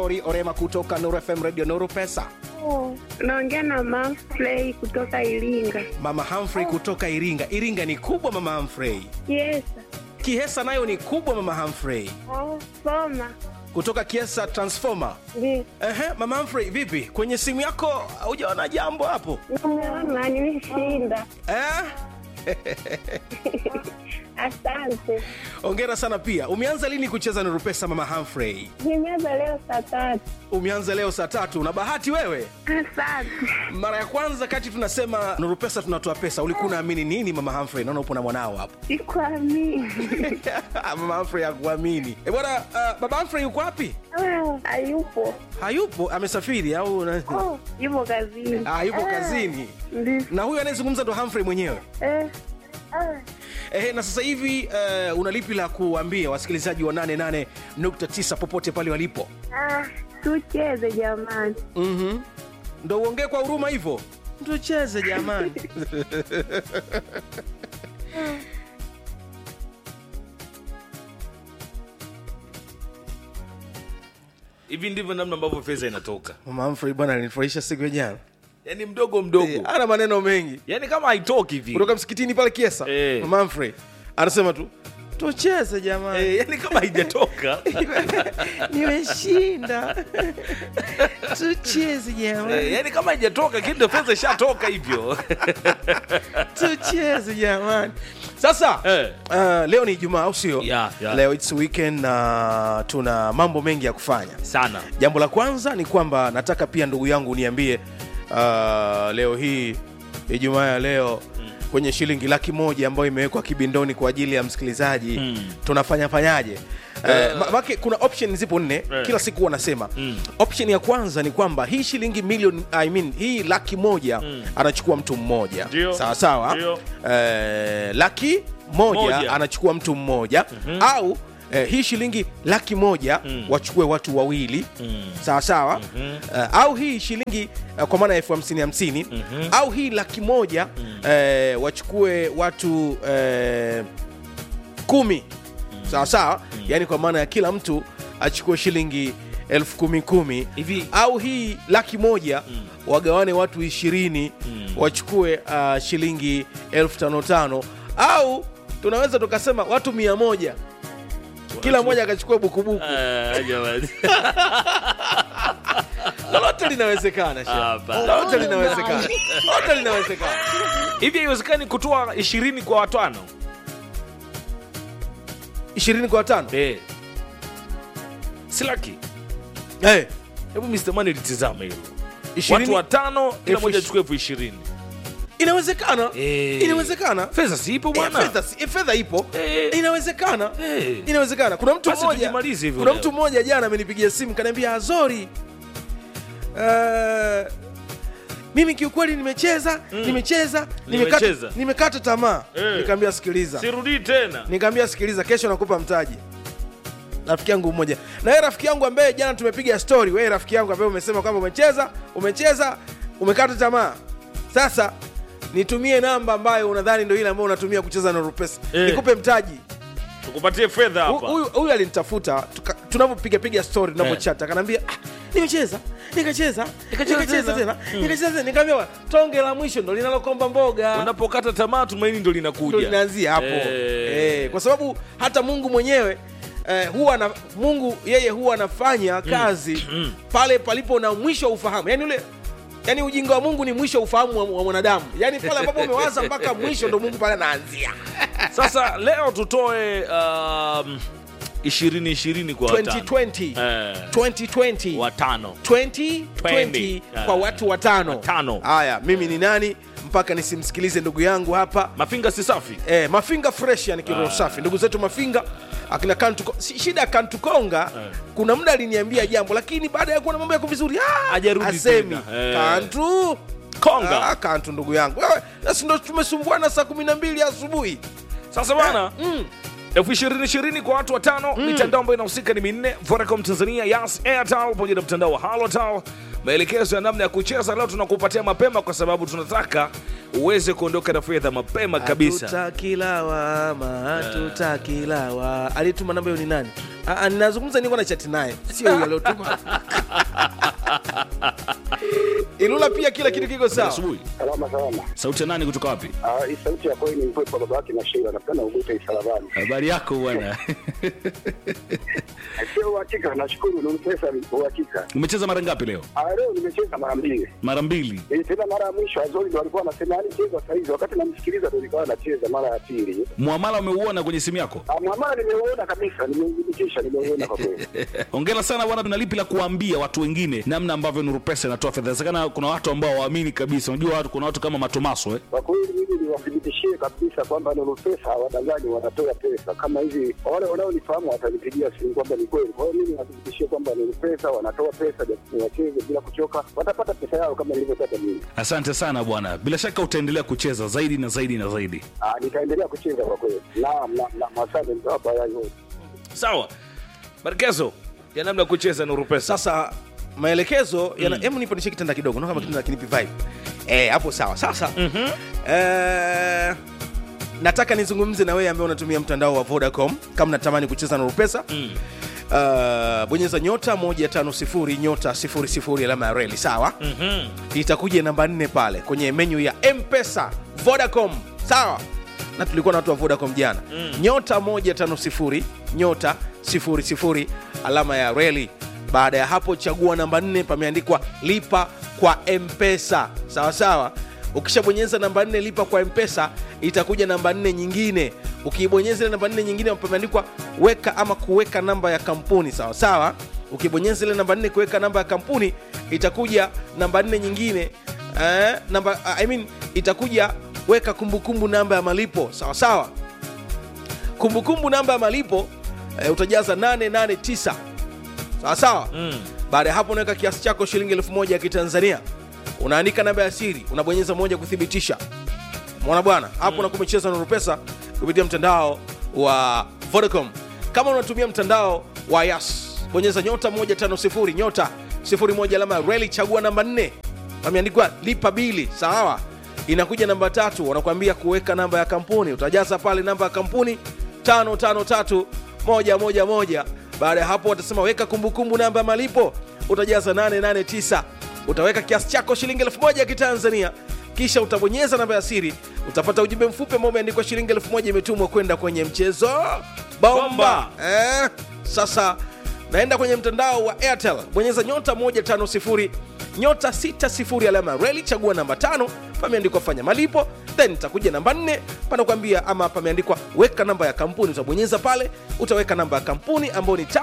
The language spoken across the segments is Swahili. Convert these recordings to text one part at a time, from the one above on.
Ori Orema kutoka Nuru FM Radio Nuru Pesa. Naongea na Manfrey kutoka Iringa. Mama Humphrey kutoka Iringa. Iringa ni kubwa Mama Humphrey. Yes. Kihesa nayo ni kubwa Mama Humphrey. Oh, soma. Kutoka Kiesa Transformer. Ndio. Ehe, Mama Humphrey vipi? Kwenye simu yako hujaona jambo hapo? Nimeona nimeshinda. Eh? Asante. Hongera sana pia. Umeanza lini kucheza Nuru Pesa Mama Humphrey? Nimeanza leo saa tatu. Umeanza leo saa tatu. Una bahati wewe. Asante. Mara ya kwanza kati tunasema Nuru Pesa tunatoa pesa, ulikuwa unaamini nini Mama Humphrey? Naona upo na mwanao hapo. Sikuamini. Mama Humphrey hakuamini. Eh, bwana uh, Baba Humphrey yuko wapi? Ah, Hayupo. Hayupo, amesafiri au na... Oh, yupo kazini. Ah, yupo kazini. Ndio. Na huyu anayezungumza ndo Humphrey mwenyewe. Eh. Ah. Eh, na sasa hivi uh, una lipi la kuambia wasikilizaji wa 88.9 popote pale walipo? Ah, tucheze jamani. Mhm. Ndo uongee kwa huruma hivyo. Tucheze jamani. hivi ndivyo namna ambavyo fedha inatoka Mama Humphrey bwana alinifurahisha siku ya jana. yaani mdogo mdogo Eh, ana maneno mengi. yaani kama haitoki hivi Kutoka msikitini pale Kiesa. Eh. Mama Humphrey anasema tu tucheze jamani. eh, yaani kama haijatoka Nimeshinda. tucheze jamani. eh, yaani kama haijatoka kindo fedha ishatoka hivyo tucheze jamani sasa Eh. uh, leo ni ijumaa au sio Yeah, yeah. leo its weekend na tuna mambo mengi ya kufanya sana jambo la kwanza ni kwamba nataka pia ndugu yangu uniambie uh, leo hii ijumaa ya leo kwenye shilingi laki moja ambayo imewekwa kibindoni kwa ajili ya msikilizaji Mm. tunafanya fanyaje Eh, ma- make kuna option zipo nne Eh. kila siku wanasema Mm. option ya kwanza ni kwamba hii shilingi milioni I mean, hii laki moja anachukua mtu mmoja Ndio. sawa sawa Ndio. eh, laki moja, Moja. anachukua mtu mmoja au eh, hii shilingi laki moja Mm. wachukue watu wawili Mm. sawa sawa eh, au hii shilingi eh, kwa maana ya elfu hamsini hamsini au hii laki moja eh, wachukue watu eh, kumi sawa sawa yaani kwa maana ya kila mtu achukue shilingi elfu kumi kumi Hivi- au hii laki moja wagawane watu ishirini wachukue uh, shilingi elfu tano tano au tunaweza tukasema watu mia moja kila mmoja akachukua bukubuku Ah, jamani. lolote linawezekana shehe. Hapana. lolote linawezekana lolote linawezekana hivi haiwezekani kutoa ishirini kwa watano ishirini kwa watano eh. si laki hey, hebu Mr. Money litizame hilo ishirini watu watano kila elfu moja ishi- achukue elfu ishirini inawezekana Eh. inawezekana fedha si ipo Eh, bwana fedha si- eh, fedha ipo Eh. inawezekana Eh. inawezekana kuna mtu Basi mmoja tujimalize hivyo kuna leo. mtu mmoja jana amenipigia simu kaniambia azori uh, mimi kiukweli nimecheza nimecheza nimekata, Nimecheza. nimekata tamaa Eh. nikaambia sikiliza sirudii tena nikaambia sikiliza kesho nakupa mtaji rafiki yangu mmoja na wewe rafiki yangu ambaye jana tumepiga story wewe rafiki yangu ambaye umesema kwamba umecheza umecheza umekata tamaa sasa nitumie namba ambayo unadhani ndio ile ambayo unatumia kucheza na rupesa Eh. nikupe mtaji tukupatie fedha Hu- hapa huyu huyu alinitafuta tuka- tunavyopiga piga story tunavyochata akaniambia ah, nimecheza nikacheza nikacheza tena." tena nikacheza tena nikaambia tonge la mwisho ndo linalokomba mboga unapokata tamaa tumaini ndo ndo linakuja linaanzia hapo Eh. eh, kwa sababu hata mungu mwenyewe eh, huwa na, mungu yeye huwa anafanya kazi pale palipo na mwisho wa ufahamu yani ule yani ujinga wa mungu ni mwisho wa ufahamu wa, wa mwanadamu yani pale ambapo umewaza mpaka mwisho ndo mungu pale anaanzia sasa leo tutoe um, ishirini ishirini kwa watano 2020 Eh, 2020 watano 2020 Twenty. kwa Ah. watu watano Watano. haya mimi ni nani mpaka nisimsikilize ndugu yangu hapa mafinga si safi eh, mafinga fresh yani kiroho safi ndugu zetu mafinga akina kantu si- shida ya kantukonga kuna muda aliniambia jambo lakini baada ya kuona mambo yako vizuri ah, Hajarudi asemi tena. Eh. kantu Konga. ah, kantu ndugu yangu wewe nasi ndo tumesumbuana saa kumi na mbili asubuhi sasa bana mm. elfu ishirini ishirini kwa watu watano mitandao ambayo inahusika ni minne vodacom tanzania yas airtel pamoja na mtandao wa halotel maelekezo ya namna ya kucheza leo tunakupatia mapema kwa sababu tunataka uweze kuondoka na fedha mapema kabisa hatutakilawa hatutakilawa alituma namba hiyo ni nani Ah, ah, ninazungumza niko na chati naye sio huyo aliotuma ilula pia kila kitu kiko sawa asubuhi Salama salama. sauti ya nani kutoka wapi Ah, hii sauti ya kweli ni mpepo baba yake na Sheila. Napenda ugute isalabani. habari yako bwana Sio uhakika, nashukuru ni pesa uhakika. umecheza mara ngapi leo Ah, leo nimecheza mara mbili. mara mbili Eh, tena mara ya mwisho Azori ndo alikuwa anasema yani cheza saa hizi, wakati namsikiliza ndo nilikuwa nacheza mara ya pili. mwamala umeuona kwenye simu yako Ah, Mwamala nimeuona kabisa, nimeudhibitisha, nimeuona kwa kweli. ongera sana bwana tuna lipi la kuambia watu wengine namna ambavyo nuru pesa inatoa fedha inawezekana kuna watu ambao waamini kabisa unajua watu kuna watu kama matomaso eh? Kwa kweli mimi niwathibitishie kabisa kwamba Nuru Pesa hawadanganyi, wanatoa pesa kama hivi. Wale wanaonifahamu watanipigia simu kwamba ni kweli. Kwa hiyo mimi niwathibitishie kwamba Nuru Pesa wanatoa pesa, japo wacheze bila kuchoka, watapata pesa yao kama nilivyotaka mimi. asante sana bwana bila shaka utaendelea kucheza zaidi na zaidi na zaidi Ah, nitaendelea kucheza kwa kweli. Naam, naam, naam, asante mtawapa yai yote. sawa maelekezo ya namna ya kucheza nuru pesa sasa maelekezo yana hebu nipanishe kitanda kidogo naona kama kitanda kinipi vibe eh hapo sawa sasa eh, nataka nizungumze na wewe ambaye unatumia mtandao wa Vodacom kama natamani kucheza na Rupesa mm. Uh, bonyeza nyota 150 nyota 00 alama ya reli sawa mm-hmm. itakuja namba nne pale kwenye menyu ya mpesa vodacom sawa na tulikuwa na watu wa vodacom jana mm. nyota 150 nyota 00 alama ya reli baada ya hapo chagua namba nne pameandikwa lipa kwa mpesa sawa sawa ukishabonyeza namba nne lipa kwa mpesa itakuja namba nne nyingine ukiibonyeza ile namba nne nyingine pameandikwa weka ama kuweka namba ya kampuni sawa sawa ukibonyeza ile namba nne kuweka namba ya kampuni itakuja namba nne nyingine eh, namba I mean, itakuja weka kumbukumbu namba ya malipo sawa sawa kumbukumbu namba ya malipo eh, utajaza 889 sawa sawa mm. baada ya hapo unaweka kiasi chako shilingi elfu moja ya kitanzania unaandika namba ya siri unabonyeza moja kuthibitisha mwana bwana hapo unakuwa umecheza nuru pesa kupitia mtandao wa vodacom kama unatumia mtandao wa yas bonyeza nyota 150 nyota 01 alama ya reli chagua namba 4 pameandikwa lipa bili sawa inakuja namba tatu wanakuambia kuweka namba ya kampuni utajaza pale namba ya kampuni 553111 baada ya hapo watasema weka kumbukumbu namba ya malipo utajaza 889 utaweka kiasi chako shilingi 1000 ya kitanzania kisha utabonyeza namba ya siri utapata ujumbe mfupi ambao umeandikwa shilingi 1000 imetumwa kwenda kwenye mchezo bomba, Bomba. Eh, sasa naenda kwenye mtandao wa airtel bonyeza nyota 150 nyota 60 alama ya reli chagua namba tano pameandikwa fanya malipo then itakuja namba 4 panakuambia ama pameandikwa weka namba ya kampuni utabonyeza pale utaweka namba ya kampuni ambayo ni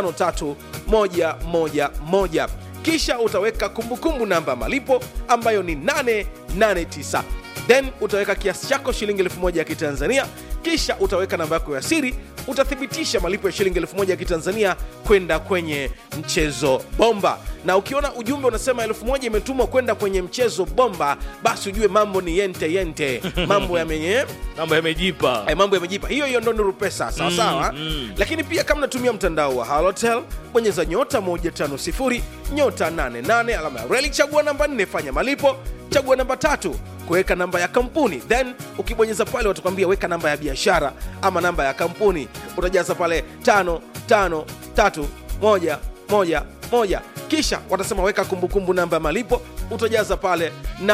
553111 kisha utaweka kumbukumbu namba ya malipo ambayo ni 889 then utaweka kiasi chako shilingi 1000 ya kitanzania kisha utaweka namba yako ya siri utathibitisha malipo ya shilingi 1000 ya kitanzania kwenda kwenye mchezo bomba na ukiona ujumbe unasema 1000 imetumwa kwenda kwenye mchezo bomba basi ujue mambo ni yente yente mambo yamenye mambo yamejipa Eh, mambo yamejipa hiyo hiyo ndo nuru pesa sawa sawa mm. lakini pia kama natumia mtandao wa halotel bonyeza nyota 150 nyota 88 alama ya reli chagua namba 4 fanya malipo chagua namba tatu kuweka namba ya kampuni then ukibonyeza pale watakwambia weka namba ya biashara ama namba ya kampuni utajaza pale tano tano tatu moja moja moja kisha watasema weka kumbukumbu namba ya malipo utajaza pale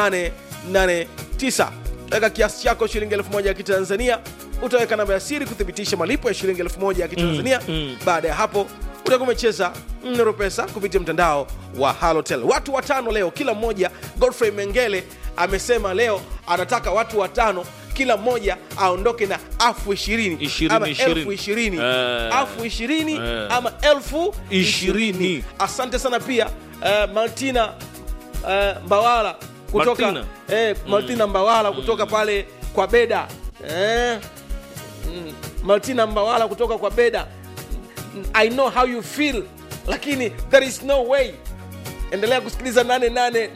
889 weka kiasi chako shilingi elfu moja ya kitanzania utaweka namba ya siri kuthibitisha malipo ya shilingi elfu moja ya kitanzania Mm, mm. baada ya hapo utakuwa umecheza nero pesa kupitia mtandao wa halotel watu watano leo kila mmoja godfrey mengele amesema leo anataka watu watano kila mmoja aondoke na afu ishirini Ishirini, ama ishirini. elfu ishirini Eh. afu ishirini Eh. ama elfu Ishirini. ishirini asante sana pia uh, martina uh, mbawala kutoka Martina. eh, martina mbawala kutoka pale kwa beda eh, mm, martina mbawala kutoka kwa beda Mm, i know how you feel lakini there is no way endelea kusikiliza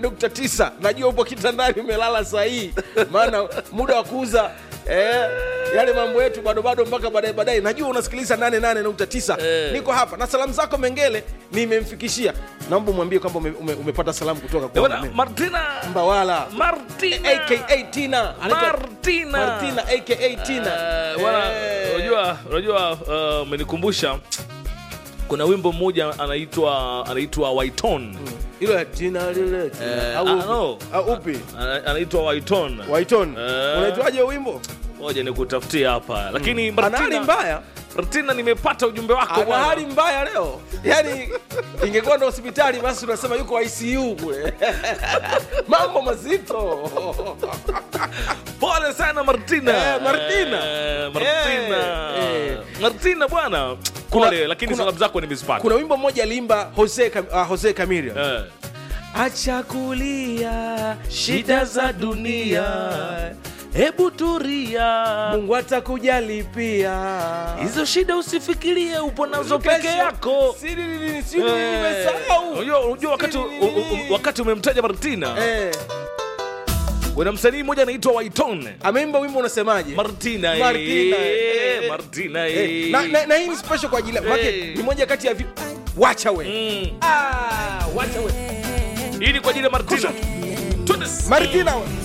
88.9 najua upo kitandani umelala sahii maana muda wa kuuza eh, yale mambo yetu bado bado mpaka baadaye baadaye najua unasikiliza 88.9 Eh. niko hapa na salamu zako mengele nimemfikishia naomba umwambie kwamba ume, ume, umepata salamu kutoka Eh, kwa bwana, Mame. martina mbawala martina aka tina Anaitwa martina martina aka tina Eh, bwana, Eh. unajua unajua uh, umenikumbusha kuna wimbo mmoja anaitwa anaitwa waiton hilo ya tina lile tina. Eh, Au ah, upi? no. Au upi Ana- anaitwa waiton waiton Eh. unaitwaje wimbo moja nikutafutia hapa lakini ana hali martina, mbaya martina nimepata ujumbe wako ana bwana. hali mbaya leo yani ingekuwa ndo hospitali basi unasema yuko icu kule mambo mazito pole sana martina Eh, Martina. Eh, martina Eh, eh. martina bwana Kuna- pole lakini kuna- salamu zako nimezipata kuna wimbo mmoja alimba jose, Cam, uh, jose camila Eh. acha kulia shida za dunia hebu turia mungu atakuja pia hizo shida usifikirie upo nazo peke Kesho. yako Siri nini, siri Eh, nini, nimesahau. unajua unajua wakati Siri u- u- nini. wakati umemtaja martina Eh, kuna msanii mmoja anaitwa waiton ameimba wimbo unasemaje martina eh, Martina, eh, martina Eh, eh. na, na, na hii ni special kwa ajili yake Eh. ni moja kati ya vi... wacha we Mm. ah, wacha we hii ni kwa ajili ya martina Twende. martina we